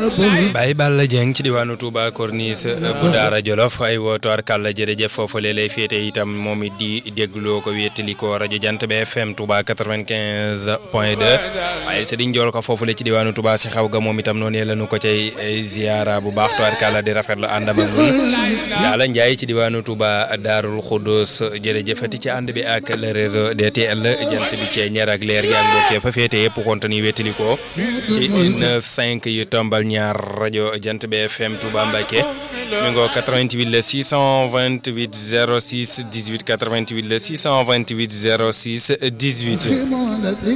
Baye Balla Dieng ci diwaanu Touba Corniche bu Daara Jolof ay wootoor kàlla jërëjëf foofu lee lay féete itam moom it di dégloo ko wéttali ko rajo Jant bi FM Touba 95 point 2 waaye Serigne Ndiol ko foofu le ci diwaanu Touba si xaw ga moom itam noonu la ñu ko cay ziara bu baax toor kàlla di rafetlu àndam ak ñun Daala Ndiaye ci diwaanu Touba Daarul Khoudoss jërëjëfati ci ànd bi ak le réseau DTL jant bi cee ñeer ak leer gi ak mbokkee fa féete yëpp kontani wéttali ko ci 9 5 yu tombal ñaar rajo Jant bi FM Touba Mbacké mi ngoo 88 la 628 06 18 88 la 628 06 18